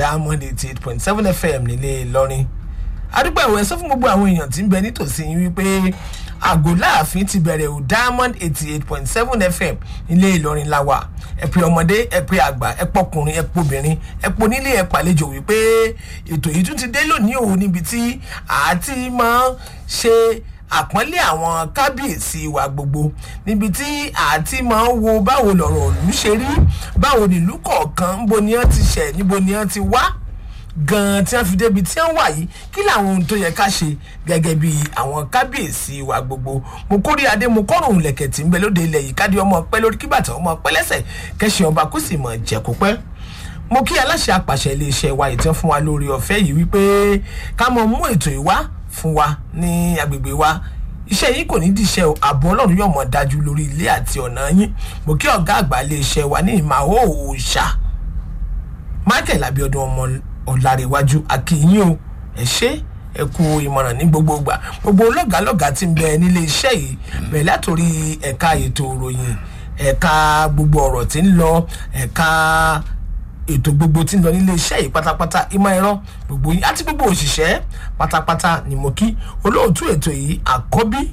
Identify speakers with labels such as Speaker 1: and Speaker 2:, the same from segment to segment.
Speaker 1: diamond eighty eight point seven fm nílé ìlọrin adúpẹ́ ìwé sọ fún gbogbo àwọn èèyàn tí ń bẹ nítòsí yín wípé àgọ́ láàfin ti bẹ̀rẹ̀ o diamond eighty eight point seven fm nílé ìlọrin la wà ẹ pé ọmọdé ẹ pé àgbà ẹ pọkùnrin ẹ pobìnrin ẹ ponílé ẹ pàlejò wípé ètò yìí tún ti dé lónìí o níbi tí àti máa ṣe àpọ́nlé àwọn kábíyèsí wa gbogbo níbi tí àti máa ń wo báwo lọ̀rọ̀ òlú ṣe rí báwo nílùú kọ̀ọ̀kan níbo ni wọ́n ti ṣẹ̀ níbo ni wọ́n ti wá gan tí wọ́n fi débi tí wọ́n wà yìí kí làwọn ohun tó yẹ ká ṣe gẹ́gẹ́ bí àwọn kábíyèsí wa gbogbo mo kórè adé mo kọ́rùn lẹ̀kẹ̀ tí ń bẹ lóde ilẹ̀ yìí kádé ọmọ pẹ́ lórí kíbàtà ọmọ pẹ́ lẹ́sẹ̀ kẹ́sì ọba kó sì mọ̀ jẹ́ kó pẹ́ mo kí aláṣẹ àpàṣẹ iléeṣẹ́ wa ìtàn fún wa lórí ọ̀fẹ́ yìí wípé ká mọ mú ètò ìwá fún wa ní agbègbè wa iṣẹ́ yìí kò ní díṣẹ́ o ààbò ọlọ́run yóò mọ̀ dájú lórí ilé àti ọ̀nà yín mo kí ọ̀gá àgbà iléeṣẹ́ wa ní ìmọ̀ òòṣà michael abiodun ọmọ ọ̀làríwájú akínyìn o ẹ ṣe ẹ kú ìmọ̀ràn ní gbogbo ìgbà gbogbo lọ́gàálọ́gàá ti ń bẹ nílé iṣẹ́ yìí bẹ̀rẹ̀ látòrí ẹ̀ka ètò ìròyìn ẹ̀ka gbogbo ọ̀rọ̀ tí ń lọ ẹ̀ka ètò gbogbo tí ń lọ nílé iṣẹ́ yìí pátápátá ìmọ̀ ẹ̀rọ gbogbo yìí àti gbogbo òṣìṣẹ́ pátápátá ni mo kí olóòtú ètò yìí àkọ́bí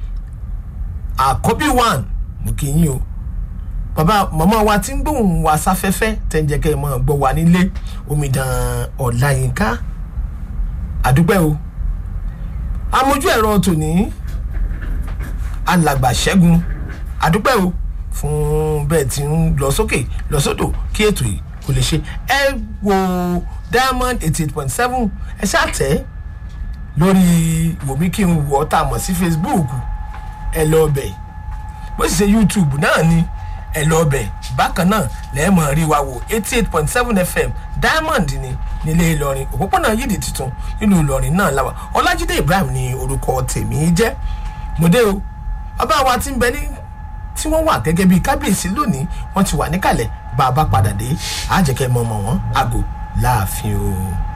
Speaker 1: àkọ́bí one mo kí yín o bàbá màmá wa ti ń gbóhùn wa sáfẹ́fẹ́ tẹ́ ń jẹ́ kẹ́ ẹ mọ̀ gbọ́ wa nílé omidan ọ̀làyínká àdúpẹ́ o amójú ẹ̀rọ tòní alàgbà ṣẹ́gun àdúpẹ́ o fún bẹ́ẹ̀ tí ń lọ sókè lọ sódò kí ètò yìí kò lè ṣe ẹ wo diamond eighty eight point seven ẹ ṣàtẹ́ lórí wòmí kí n wọ́ tá a mọ̀ sí facebook ẹ lọ bẹ̀ bó sì ṣe youtube náà ni ẹ lọ bẹ̀ bákan náà lẹ́ẹ̀mọ̀ rí wa wò eighty eight point seven fm diamond ni nílé ìlọrin òpópónà yídì tuntun nílùú ìlọrin náà láwà ọlájídé ibrahim ní orúkọ tèmi jẹ́ mọ̀dé o bàbá wa ti ń bẹ ní tí wọ́n wà gẹ́gẹ́ bíi kábíyèsí lónìí wọ́n ti wà níkàlẹ̀ bá a bá padà dé àjẹkẹ́ mọ̀mọ́ wọn àgò láàfin o.